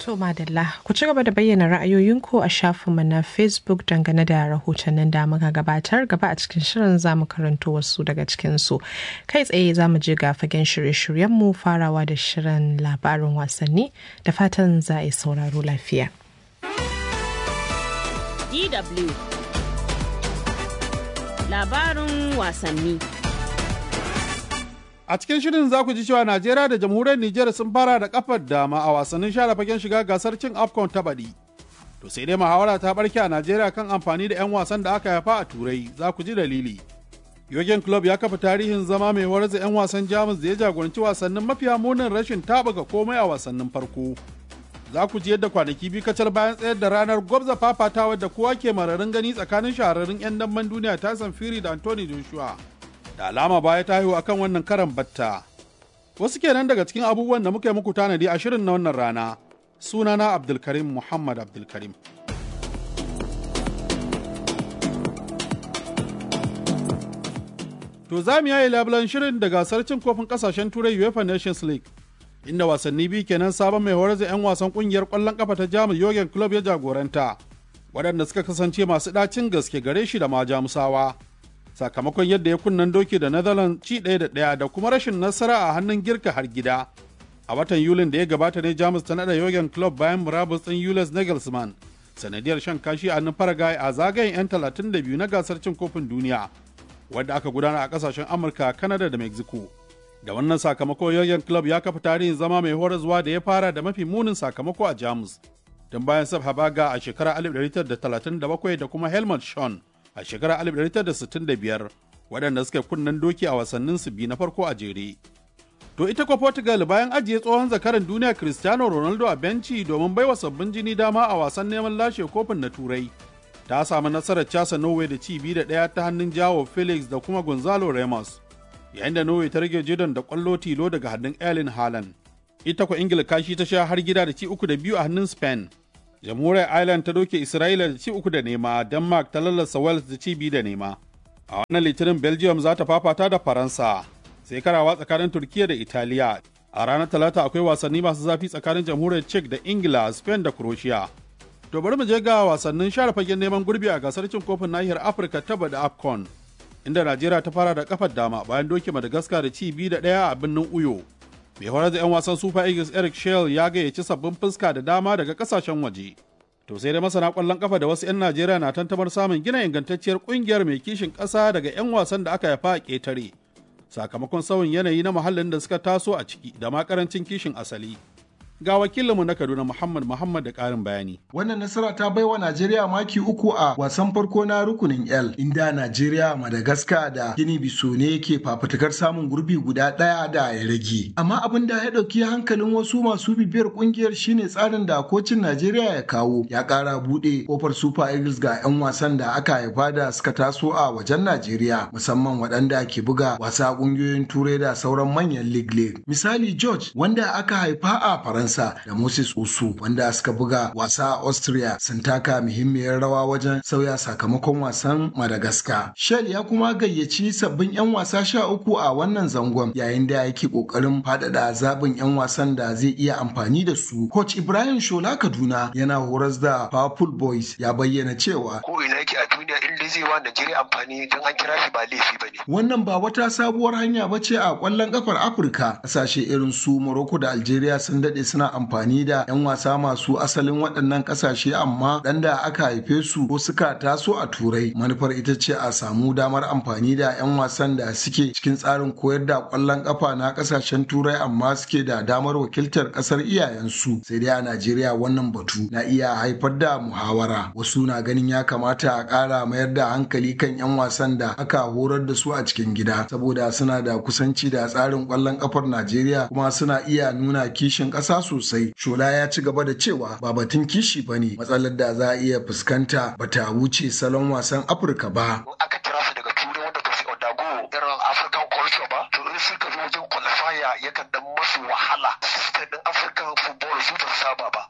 To Madalla, ku ci gaba da bayyana ra'ayoyinku a shafinmu na Facebook dangane da rahotannin da muka gabatar gaba a cikin shirin za mu karanto wasu daga cikinsu. Kai tsaye za mu je ga fagen shirye-shiryenmu farawa da shirin labarin wasanni da fatan za a yi sauraro lafiya. DW Labarin wasanni A cikin shirin za ku ji cewa Najeriya da jamhuriyar Nijar sun fara da kafar dama a wasannin share fagen shiga gasar cin AFCON ta baɗi. To sai dai muhawara ta barke a Najeriya kan amfani da 'yan wasan da aka haifa a Turai za ku ji dalili. Yogen Club ya kafa tarihin zama mai horar da 'yan wasan Jamus da ya jagoranci wasannin mafiya munin rashin taɓuka komai a wasannin farko. Za ku ji yadda kwanaki biyu kacal bayan tsayar da ranar gwabza fafatawa da kowa ke mararin gani tsakanin shahararrun 'yan damben duniya Tyson Fury da Anthony Joshua. da alama baya ta haihu akan wannan karan batta. Wasu kenan daga cikin abubuwan da muka yi muku tanadi a shirin na wannan rana. Sunana Abdulkarim Muhammad Abdulkarim. To za mu yayi labulan shirin da gasar cin kofin kasashen turai UEFA Nations League. Inda wasanni biyu kenan sabon mai horar da 'yan wasan kungiyar kwallon kafa ta Jamus Jurgen Club ya jagoranta. Waɗanda suka kasance masu ɗacin gaske gare shi da ma Jamusawa. sakamakon yadda ya kunnan doki da Netherlands ci ɗaya da ɗaya da kuma rashin nasara a hannun girka har gida. A watan Yulin da ya gabata ne Jamus ta naɗa Jurgen Klopp bayan murabus ɗin Julius Nagelsmann sanadiyar shan kashi a hannun Paraguay a zagayen 'yan 32 na gasar cin kofin duniya wadda aka gudana a ƙasashen Amurka, Canada da Mexico. Da wannan sakamako Jurgen Klopp ya kafa tarihin zama mai horaswa da ya fara da mafi munin sakamako a Jamus. Don bayan Sab Habaga a shekarar 1937 da kuma Helmut Schön a shekarar 1965 waɗanda suka kunnen doki a wasannin su biyu na farko a jere. To ita kwa Portugal bayan ajiye tsohon zakaran duniya Cristiano Ronaldo a benci domin baiwa sabbin jini dama a wasan neman lashe kofin na Turai. Ta samu nasarar casa Norway da ci biyu da ɗaya ta hannun jawo Felix da kuma Gonzalo Ramos. Yayin da Norway ta rage jidon da ƙwallo tilo daga hannun Erling Haaland. Ita kwa Ingila kashi ta sha har gida da ci uku da biyu a hannun Spain. jamhuriyar Ireland ta doke Isra'ila da ci uku da nema, Denmark ta lallasa Wales da ci biyu da nema. A wannan litinin Belgium za ta fafata da Faransa, sai karawa tsakanin Turkiya da Italiya. A ranar Talata akwai wasanni masu zafi tsakanin jamhuriyar Czech da Ingila, Spain da Croatia. To bari mu je ga wasannin share fagen neman gurbi a gasar cin kofin nahiyar Afirka ta da AFCON. Inda Najeriya ta fara da kafar dama bayan doke Madagascar da ci biyu da ɗaya a birnin Uyo. mai horar da 'yan wasan super eagles eric shell ya gayyaci sabbin fuska da dama daga kasashen waje to sai da masana kwallon kafa da wasu 'yan najeriya na tantamar samun gina ingantacciyar kungiyar mai kishin ƙasa daga 'yan wasan da aka haifa a ƙetare sakamakon sauyin yanayi na muhallin da suka taso a ciki da ma karancin kishin asali ga wakilinmu na Kaduna Muhammad Muhammad da ƙarin bayani. Wannan nasara ta baiwa Najeriya maki uku a wasan farko na rukunin L, inda Najeriya, Madagascar da Gini Biso ne ke fafutukar samun gurbi guda ɗaya da ya rage. Amma abin da ya ɗauki hankalin wasu masu bibiyar ƙungiyar shine tsarin da kocin Najeriya ya kawo ya ƙara buɗe kofar Super Eagles ga 'yan wasan da aka haifa da suka taso a wajen Najeriya, musamman waɗanda ke buga wasa ƙungiyoyin Turai da sauran manyan league league. Misali George wanda aka haifa a Faransa Faransa da Moses Usu wanda suka buga wasa a Austria sun taka muhimmiyar rawa wajen sauya sakamakon wasan Madagascar. Shell ya kuma gayyaci sabbin 'yan wasa sha uku a wannan zangon yayin da yake kokarin faɗaɗa zaɓin 'yan wasan da zai iya amfani da su. Coach Ibrahim Shola Kaduna yana horas da Powerful Boys ya bayyana cewa ko ina yake a duniya in dai zai wa Najeriya amfani don an kira shi ba laifi ba ne. Wannan ba wata sabuwar hanya ba ce a ƙwallon ƙafar Afirka. Ƙasashe irin su Morocco da Algeria sun daɗe suna amfani da 'yan wasa masu asalin waɗannan ƙasashe amma ɗan da aka haife su ko suka taso a turai manufar ita ce a samu damar amfani da 'yan wasan da suke cikin tsarin koyar da ƙwallon ƙafa na ƙasashen turai amma suke da damar wakiltar ƙasar iyayensu sai dai a najeriya wannan batu na iya haifar da muhawara wasu na ganin ya kamata a ƙara mayar da hankali kan 'yan wasan da aka horar da su a cikin gida saboda suna da kusanci da tsarin ƙwallon ƙafar najeriya kuma suna iya nuna kishin ƙasa sosai shola ya ci gaba da cewa ba batun kishi ba ne matsalar da za a iya fuskanta ba ta wuce salon wasan afirka ba aka kira su daga turai wanda ba su odago irin african culture ba to in suka zo wajen qualifier yakan dan masu wahala system din african football su ba saba ba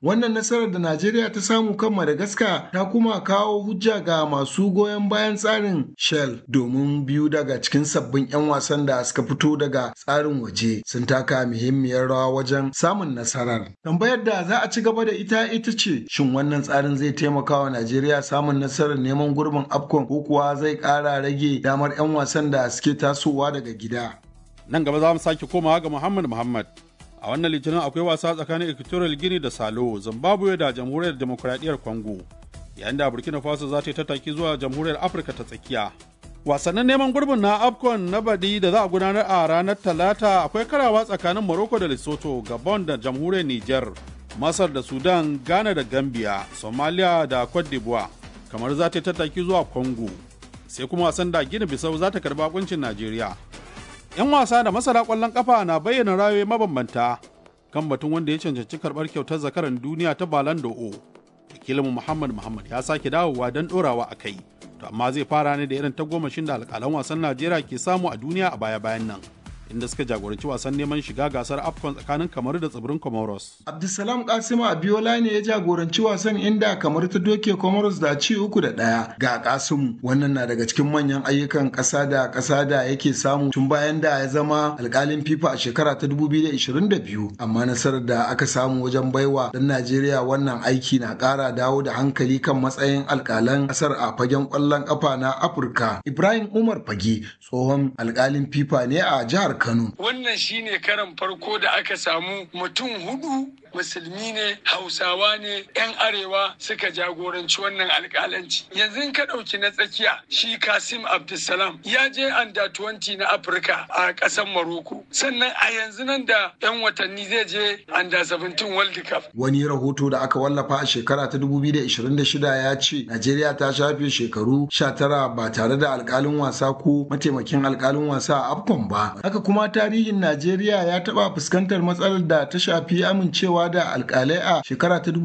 Wannan nasarar da Najeriya ta samu kan Madagascar ta kuma kawo hujja ga masu goyon bayan tsarin Shell domin biyu daga cikin sabbin 'yan wasan da suka fito daga tsarin waje sun taka muhimmiyar rawa wajen samun nasarar. Tambayar da za a ci gaba da ita ita ce shin wannan tsarin zai taimaka wa Najeriya samun nasarar neman gurbin AFCON ko kuwa zai ƙara rage damar 'yan wasan da suke tasowa daga gida. Nan gaba za mu sake komawa ga Muhammad Muhammad. A wannan litinin akwai wasa tsakanin Equatorial Guinea da Salo, Zimbabwe da Jamhuriyar Demokuraɗiyyar Congo. Yayin da Burkina Faso za ta yi tattaki zuwa Jamhuriyar Afirka ta tsakiya. Wasannin neman gurbin na AFCON na baɗi da za a gudanar a ranar Talata akwai karawa tsakanin Morocco da Lesotho, Gabon da Jamhuriyar Niger, Masar da Sudan, Ghana da Gambia, Somalia da Cote d'Ivoire. Kamar za ta yi tattaki zuwa Congo. Sai kuma wasan da Gini Bisau za ta karɓi bakuncin Najeriya. 'yan wasa da masana kwallon kafa na bayyana rayoyi mabambanta kan batun wanda ya cancanci karɓar kyautar zakaran duniya ta balan d'O. wakilinmu muhammad muhammad ya sake dawowa don ɗorawa a kai to amma zai fara ne da irin tagomashin da alƙalan wasan najeriya ke samu a duniya a baya-bayan nan inda suka jagoranci wasan neman shiga gasar afcon tsakanin kamaru da tsibirin comoros Abdulsalam Kasimu Abiola ne ya jagoranci wasan inda kamar ta doke Comoros da ci uku da ɗaya ga Kasimu. Wannan na daga cikin manyan ayyukan ƙasa da ƙasa da yake samu tun bayan da ya zama alƙalin FIFA a shekara ta 2022. Amma nasarar da aka samu wajen baiwa ɗan Najeriya wannan aiki na ƙara dawo da hankali kan matsayin alƙalan ƙasar a fagen ƙwallon ƙafa na Afirka. Ibrahim Umar Fage tsohon alƙalin FIFA ne a jihar Kano. Wannan shine karan farko da aka samu mutum hudu musulmi ne hausawa ne 'yan arewa suka jagoranci wannan alkalanci yanzu in ka ɗauki na tsakiya shi kasim abdulsalam ya je anda 20 na afirka a ƙasar maroko sannan a yanzu nan da 'yan watanni zai je anda 17 world cup Wani rahoto da aka wallafa a shekara ta 2026 ya ce Najeriya ta shafe shekaru 19 ba tare da alkalin wasa ko mataimakin alkalin wasa a AFCON ba. Haka kuma tarihin Najeriya ya taɓa fuskantar matsalar da ta shafi amincewa da alkalai a shekara ta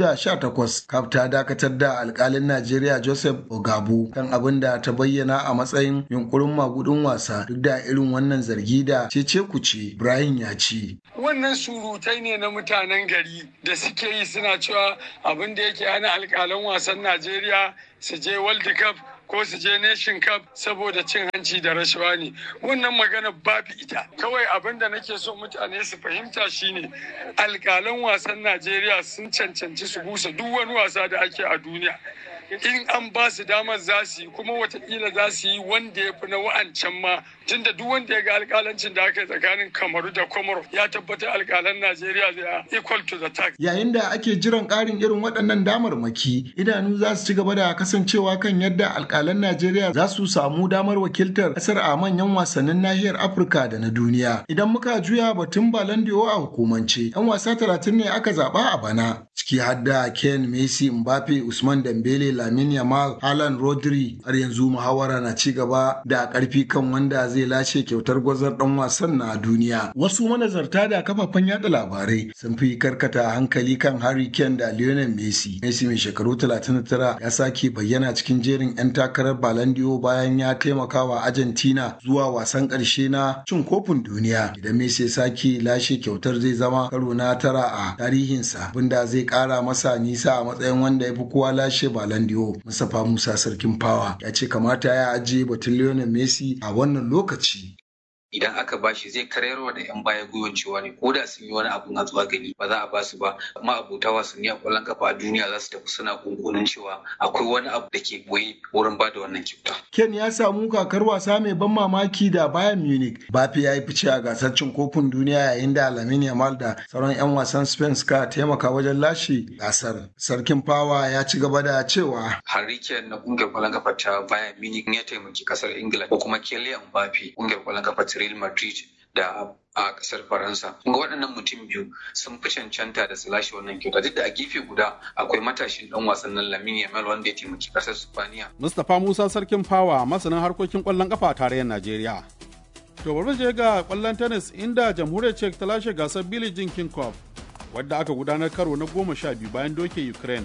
2018. Kaf ta dakatar da alkalin Najeriya Joseph Ogabu kan abin da ta bayyana a matsayin yunkurin magudin wasa duk da irin wannan zargi da cece kuce Ibrahim ya ce. wannan surutai ne na mutanen gari da suke yi suna cewa abin da yake hana alkalan wasan najeriya su je world cup ko su je nation cup saboda cin hanci da rashawa ne wannan magana babu ita kawai abin da nake so mutane su fahimta shine alkalan wasan najeriya sun cancanci su busa duk wani wasa da ake a duniya in an ba su damar za su yi kuma watakila za su yi wanda ya fi na wa'ancan ma tunda duk wanda ya ga alkalancin da aka yi tsakanin kamaru da komoro ya tabbatar alkalan najeriya zai equal to the tax Yayin da ake jiran ƙarin irin waɗannan damarmaki, idanu za su ci gaba da kasancewa kan yadda alƙalan Najeriya za su samu damar wakiltar ƙasar a manyan wasannin nahiyar Afirka da na duniya. Idan muka juya batun Balandiyo a hukumance, 'yan wasa talatin ne aka zaɓa a bana. Ciki har da Ken Messi, Mbappe, Usman Dembele, Lamine Yamal, Alan Rodri. Har yanzu muhawara na ci gaba da ƙarfi kan wanda zai lashe kyautar gwazar ɗan wasan na duniya. Wasu manazarta da kafafen yada labarai sun fi karkata hankali kan Harry Kane da Lionel Messi. Messi mai shekaru 39 ya sake bayyana cikin jerin 'yan takarar Ballon d'Or bayan ya taimaka wa Argentina zuwa wasan ƙarshe na cin kofin duniya. Idan Messi ya sake lashe kyautar zai zama karo na tara a tarihinsa, bunda zai ƙara masa nisa a matsayin wanda ya fi kowa lashe Ballon d'Or. Mustapha Musa Sarkin Fawa ya ce kamata ya ajiye batun Lionel Messi a wannan lokaci. idan aka bashi zai karayarwa da 'yan baya gwiwan cewa ne ko da sun yi wani abun a zuwa gani ba za a basu ba amma abota wasanni a kwallon kafa a duniya za su tafi suna kunkunin cewa akwai wani abu da ke boye wurin ba da wannan kyauta. Ken ya samu kakar wasa mai ban mamaki da Bayern Munich. Bafi ya yi fice a gasar cin kofin duniya yayin da Lamine Yamal da sauran 'yan wasan Spain suka taimaka wajen lashe gasar. Sarkin Fawa ya ci gaba da cewa Harry Kane na kungiyar kwallon kafa ta Bayern Munich ya taimaki kasar Ingila ko kuma Kylian Mbappe kungiyar kwallon kafa ta Real Madrid da a kasar Faransa. Ga waɗannan mutum biyu sun fi cancanta da su lashe wannan kyauta duk da a gefe guda akwai matashin ɗan wasan nan Lamine Yamal wanda ya taimaki kasar Spaniya. Mustapha Musa Sarkin Fawa masanin harkokin kwallon kafa a tarayyar Najeriya. To bari je ga kwallon tennis inda jamhuriyar Czech ta lashe gasar Billie Jean King Cup wadda aka gudanar karo na goma sha biyu bayan doke Ukraine.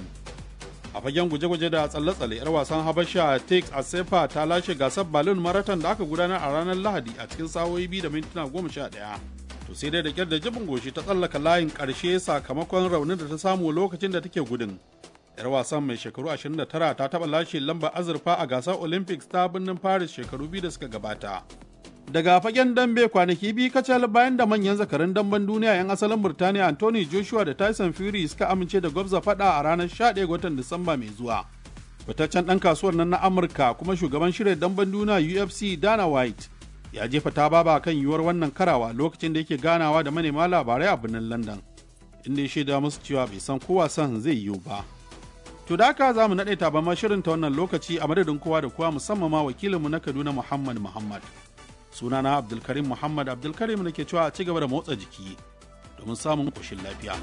A fagen guje-guje da tsalle-tsalle 'yar wasan Habasha Tex Asefa ta lashe gasar Berlin Marathon da aka gudanar a ranar Lahadi a cikin sa'o'i biyu da mintuna goma sha ɗaya. to sai dai da kyar da jibin goshi ta tsallaka layin ƙarshe sakamakon raunin da ta samu lokacin da take gudun. 'Yar wasan mai shekaru 29 ta taɓa lashe lambar azurfa a gasar Olympics ta birnin Paris shekaru biyu da suka gabata. Daga fagen dambe kwanaki biyu kacal bayan da manyan zakarin damben duniya 'yan asalin Burtaniya Anthony Joshua da Tyson Fury suka amince da gwabza fada a ranar 11 watan Disamba mai zuwa. Fitaccen ɗan kasuwar nan na Amurka kuma shugaban shirya damben duniya UFC Dana White ya jefa ta baba kan yiwuwar wannan karawa lokacin da yake ganawa da manema labarai a birnin London. Inda ya shaida musu cewa bai san ko wasan zai yiwu ba. To da haka za mu naɗe taban shirin ta wannan lokaci a madadin kowa da kowa musamman ma wakilinmu na Kaduna Muhammad Muhammad. sunana abdulkarim muhammad abdulkarim da ke cewa a ci gaba da motsa jiki domin samun ƙoshin lafiya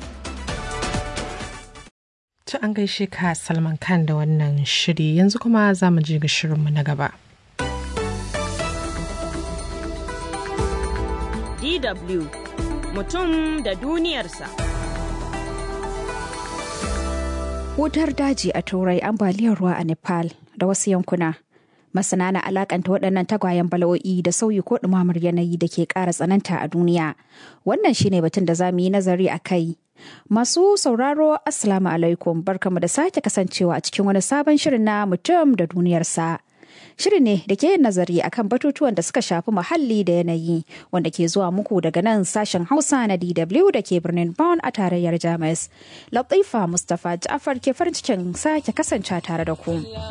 ta an gaishe ka salman khan da wannan shiri yanzu kuma za mu je ga shirinmu na gaba DW mutum da duniyarsa. Wutar daji a Turai ambaliyar ruwa a Nepal da wasu yankuna. Masana na alakanta waɗannan tagwayen bala'o'i da sauyi ko ɗumamar yanayi da ke ƙara tsananta a duniya. Wannan shine batun da za mu yi nazari a kai. Masu sauraro Assalamu alaikum barkamu da sake kasancewa a cikin wani sabon shirin na mutum da duniyarsa. Shiri ne da ke yin nazari akan batutuwan da suka shafi muhalli da yanayi wanda ke zuwa muku daga nan sashen Hausa na DW da ke birnin Bonn a tarayyar Jamus. Latifa Mustapha Ja'far ke farin cikin sake kasance tare da ku.